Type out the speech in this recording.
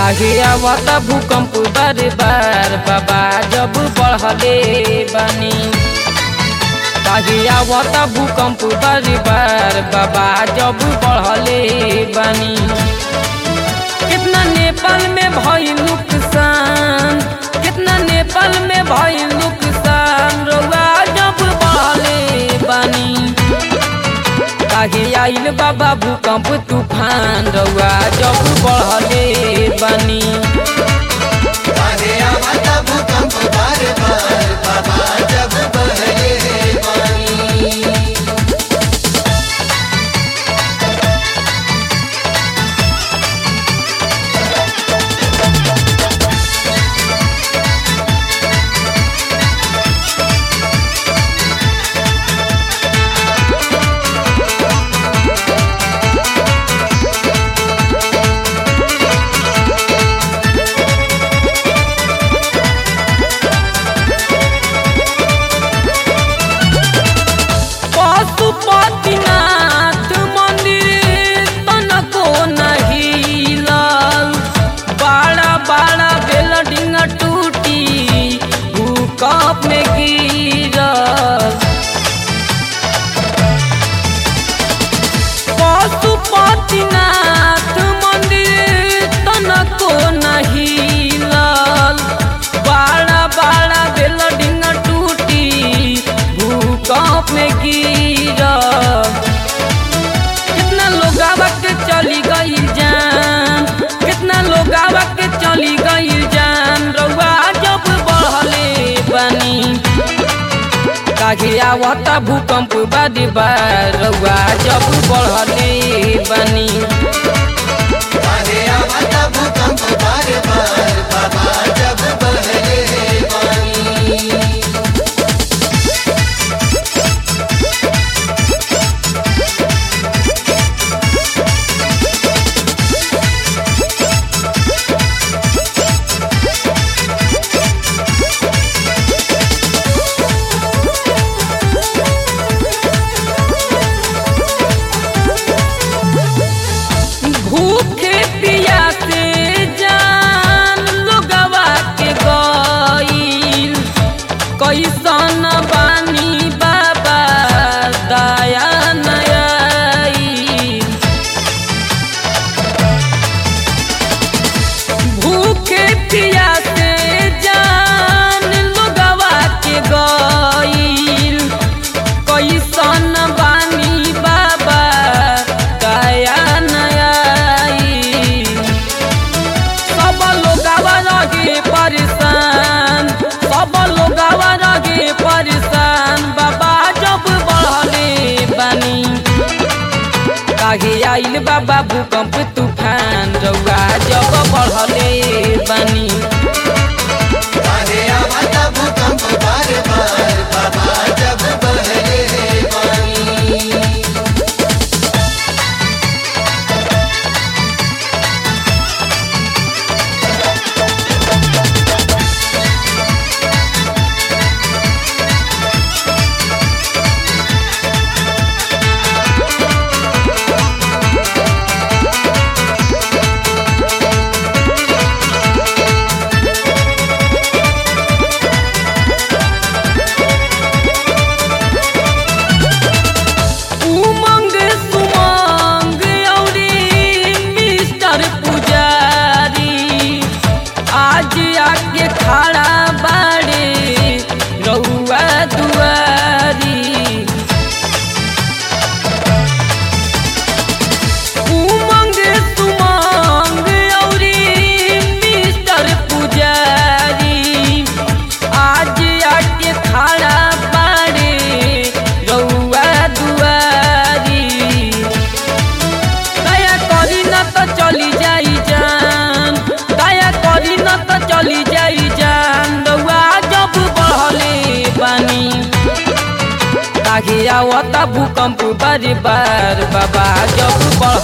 काहे आवता भूकंप बार बार बाबा जब बढ़ले बानी काहे आवता भूकंप बार बार बाबा जब बढ़ले बानी कितना नेपाल में भई नुकसान कितना नेपाल में भई नुकसान रउआ जब बढ़ले बानी काहे आइल बाबा भूकंप तूफान रउआ जब बढ़ले बानी काहे आवता भूकंप बार बार बाबा जब बहरे पानी पशुपतिनाथ मंदिर तनको नहीं लाल बड़ा बड़ा बिल्डिंग टूटी भूकंप में गिरल पशुपतिनाथ मंदिर तनको नहीं लाल बड़ा बड़ा बिल्डिंग टूटी भूकंप में गिरल कितना लोग के चली गई जान कितना लोग के चली गई जान रउआ जब बढ़ले बनी काहे आवता भूकंप बारी बार रउआ जब बढ़ले बनी काहे आवता भूकंप बार बार बाबा जब बहरे पानी भूखे पियासे जान लोगवा के गईल कैसन बानी बाबा दया नयाई भूखे पियासे जान लोगवा के गईल कैसन बानी बाबा दया नयाई सब लोगवा रहे परेशान सब लोगवा रहे परेशान बाबा जब बढ़ले बानी काहे आइल बाबा भूकंप तूफान रउआ जब बढ़ले बानी काहे आवता भूकंप बार बार बाबा जब बहरे पानी उमंग सुमंग औरी मिस्टर पुजारी आज आके खड़ा बाड़े रउआ दुआरी उमंग सुमंग औरी मिस्टर पुजारी आज आके खड़ा बाड़े रउआ दुआरी दया करी न तो चली जाई जान दया करी न तो चली जाई जान रउआ जब बढ़ले बानी काहे आवता भूकंप बारी बार बाबा जब बढ़